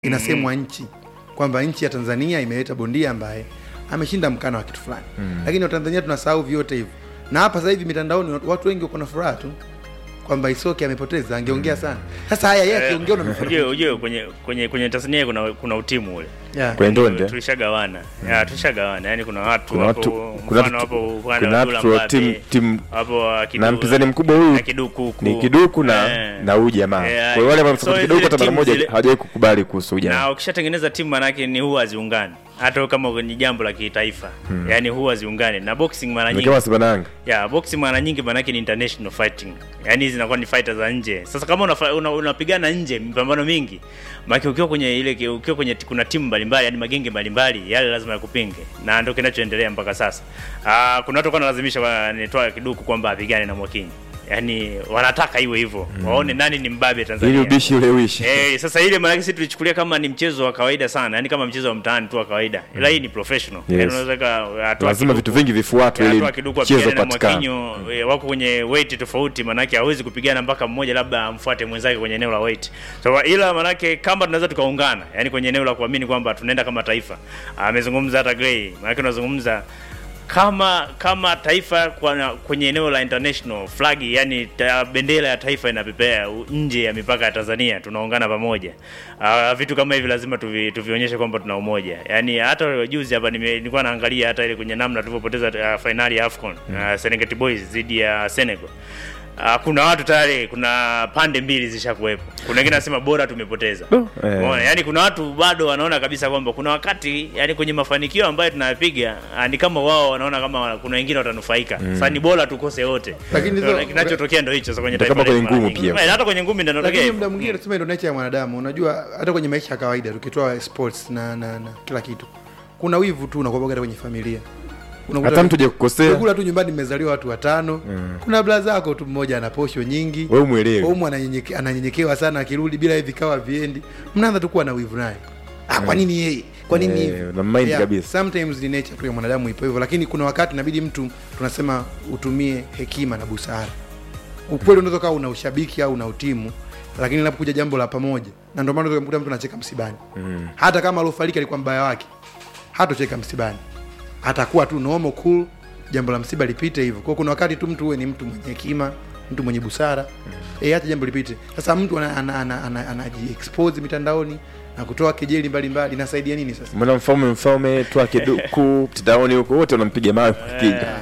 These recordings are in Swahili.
inasemwa nchi kwamba nchi ya Tanzania imeleta bondia ambaye ameshinda mkana wa kitu fulani mm. Lakini Watanzania tunasahau vyote hivyo, na hapa sasa hivi mitandaoni watu wengi wako na furaha tu kwamba Isoke amepoteza, angeongea sana. Sasa haya yeye akiongea Ujue unamfurahi. ujue kwenye kwenye kwenye Tanzania kuna kuna utimu ule. Yeah. Kwenye ndondi, eh? Tulishagawana. Ya tulishagawana. Yaani kuna watu Kuna wapo watu- kuna mfano watu- wapo wana kuna Abdullah watu wa Mbappe, timu- timu- wapo wa Kidu- na mpinzani mkubwa huyu na Kiduku huku. ni Kiduku na Eh. na huyu jamaa. Eh, Kwa hiyo wale ambao so wamesapoti zile Kiduku hata mara timu moja zile- hawajawahi kukubali kuhusu huyu na jamaa. ukishatengeneza timu manake ni huwa haziungani hata kama ni jambo la kitaifa hmm. yaani huwa haziungani na boxing mara Ni nyingi kama Simba na Yanga. ya boxing mara nyingi manake ni international fighting yaani hizi zinakuwa ni fighter za nje sasa kama unapigana una, unapigana nje mipambano mingi maana ukiwa kwenye ile ukiwa kwenye kuna timu mbalimbali yani magenge mbalimbali yale lazima yakupinge na ndio kinachoendelea mpaka sasa ah kuna watu kwa nalazimisha wanitoa kiduku kwamba apigane na Mwakinyi yaani wanataka iwe hivyo waone nani ni mbabe Tanzania Ili ubishi ule uishi. Eh, sasa ile maana sisi tulichukulia kama ni mchezo wa kawaida sana, yani kama mchezo wa mtaani tu wa kawaida. Ila hii ni professional. Yes. Yaani unaweza ka atoa Lazima kiduku- vitu vingi vifuatwe ili atoa kiduku mchezo apigane na upatikane. Mwakinyo, eh, wako kwenye weight tofauti, manake hawezi kupigana mpaka mmoja labda amfuate mwenzake kwenye eneo la weight. So ila manake kama tunaweza tukaungana, yani kwenye eneo la kuamini kwamba tunaenda kama taifa. Amezungumza hata Gray, manake unazungumza kama kama taifa kwa, kwenye eneo la international flag yani ta, bendera ya taifa inapepea u- nje ya mipaka ya Tanzania, tunaungana pamoja. Uh, vitu kama hivi lazima tuvi, tuvionyeshe kwamba tuna umoja. Yani hata juzi hapa nime- nilikuwa naangalia hata ile kwenye namna tulivyopoteza uh, finali ya AFCON uh, Serengeti Boys dhidi ya Senegal. Uh, kuna watu tayari, kuna pande mbili zishakuwepo. Kuna wengine nasema bora tumepoteza. eh. Umeona? Yaani kuna watu bado wanaona kabisa kwamba kuna wakati yani kwenye mafanikio ambayo tunayapiga ah, ni kama wao wanaona kama kuna wengine watanufaika. Sasa ni bora tukose wote. Lakini Ndio, hizo- kinachotokea ndio hicho sasa kwenye Ndio taifa kama kwenye letu mara ngumi nyingi. pia. Eh, Hata kwenye ngumi ndio inatokea. Lakini hivyo. muda mwingine tuseme ndio nature ya mwanadamu. Unajua hata kwenye maisha ya kawaida tukitoa sports na, na, na kila kitu, kuna wivu tu unakuwa hata kwenye familia. Unakuta Hata mtu je kukosea, Umekula tu nyumbani, mmezaliwa watu watano kuna bla zako tu, mmoja ana posho nyingi, wewe umuelewe. Omu ananyenyeke- ananyenyekewa sana, akirudi bila hivi kawa viendi, mnaanza tu kuwa na wivu naye. Ah, kwa nini yeye? Kwa nini Eh, hivi? na mind kabisa. Sometimes ni nature tu ya mwanadamu ipo hivyo, lakini kuna wakati inabidi mtu tunasema utumie hekima na busara. Ukweli unaweza kuwa una ushabiki au una utimu, lakini linapokuja jambo la pamoja, na ndio maana unaweza kumkuta mtu anacheka msibani hata kama aliofariki alikuwa mbaya wake, hatocheka msibani, atakuwa tu normal cool, jambo la msiba lipite hivyo. Kwa hiyo kuna wakati tu mtu uwe ni mtu mwenye hekima, mtu mwenye busara eh, hata jambo lipite. Sasa mtu anaji ana, ana, ana, anaji expose mitandaoni na kutoa kejeli mbalimbali, inasaidia nini sasa? Mwana mfalme mfalme toa kiduku mtandaoni huko wote wanampiga mawe kupiga.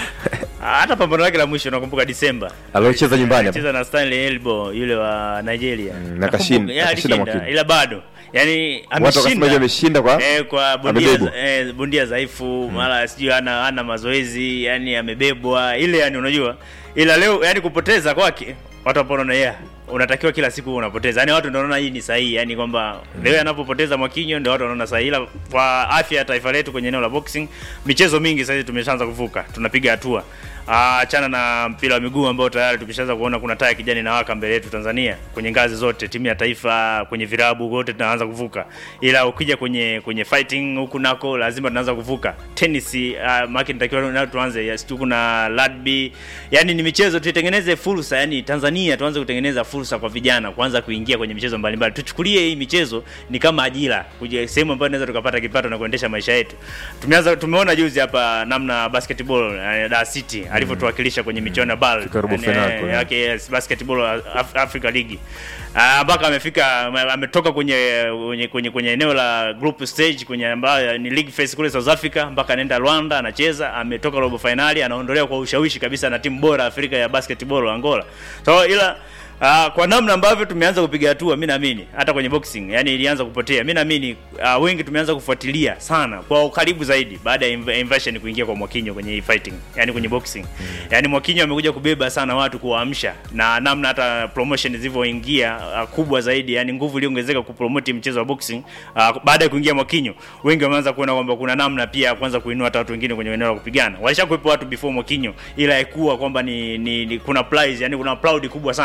Ah, Hata pambano lake la mwisho nakumbuka Disemba. Aliocheza nyumbani hapa. Alicheza na Stanley Elbo yule wa Nigeria. Mm, na Nakumbuka, kashinda- yeah, akashinda alishinda, Mwakinyo. ila bado. Yaani Watu wakasema hivi ameshinda. ameshinda kwa Eh, kwa bondia amebebwa. eh, bondia dhaifu mara sijui ana ana mazoezi yani amebebwa ile yani unajua ila leo yani kupoteza kwake watu hapo wanaona yeah unatakiwa kila siku unapoteza yani watu ndio wanaona hii ni sahihi yani kwamba leo anapopoteza Mwakinyo ndio watu wanaona sahihi ila kwa afya ya taifa letu kwenye eneo la boxing michezo mingi sasa hivi tumeshaanza kuvuka tunapiga hatua Ah, achana na mpira wa miguu ambao tayari tumeshaanza kuona kuna taa ya kijani na waka mbele yetu Tanzania kwenye ngazi zote, timu ya taifa, kwenye virabu wote tunaanza kuvuka, ila ukija kwenye kwenye fighting huku nako lazima tunaanza kuvuka. Tennis uh, maki nitakiwa na tuanze yes, tu kuna rugby, yani ni michezo tuitengeneze fursa, yani Tanzania tuanze kutengeneza fursa kwa vijana kuanza kuingia kwenye michezo mbalimbali. Tuchukulie hii michezo ni kama ajira, kuja sehemu ambayo tunaweza tukapata kipato na kuendesha maisha yetu. Tumeanza tumeona juzi hapa namna basketball uh, Dar City alivyotuwakilisha kwenye michuano ya BAL Fika robo yani, final eh, kule. yake yes, basketball Af Africa League Ah, mpaka amefika ame- ametoka kwenye kwenye kwenye kwenye eneo la group stage kwenye ambayo ni league phase kule South Africa mpaka anaenda Rwanda anacheza, ametoka robo finali, anaondolewa kwa ushawishi kabisa na timu bora Afrika ya basketball Angola. So ila Uh, kwa namna ambavyo tumeanza kupiga hatua, mi naamini hata kwenye boxing yani ilianza kupotea. Mi naamini uh, wengi tumeanza kufuatilia sana kwa ukaribu zaidi baada ya inv- invasion kuingia kwa Mwakinyo kwenye hii fighting, yani kwenye boxing yani Mwakinyo amekuja kubeba sana watu kuwaamsha, na namna hata promotion zilivyoingia uh, kubwa zaidi, yani nguvu iliongezeka kupromote mchezo wa boxing uh, baada ya kuingia Mwakinyo, wengi wameanza kuona kwamba kuna namna pia ya kuanza kuinua hata watu wengine kwenye eneo la kupigana. Walishakuwepo watu before Mwakinyo, ila haikuwa kwamba ni, ni, ni kuna prize, yani kuna proud kubwa sana kwenye mchezo wa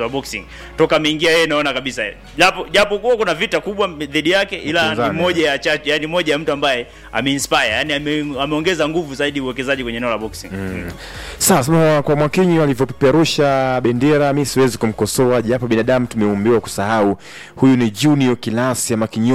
wa boxing toka ameingia yeye naona kabisa japo japo kuwa kuna vita kubwa dhidi yake ila ni Upinzani. moja ya chache yani moja ya mtu ambaye ameinspire yani ame, ameongeza nguvu zaidi uwekezaji kwenye eneo la boxing mm. Sawa, sema kwa Mwakinyi walivyopeperusha bendera, mi siwezi kumkosoa, japo binadamu tumeumbiwa kusahau. Huyu ni Junior Kilasi ama Kinyo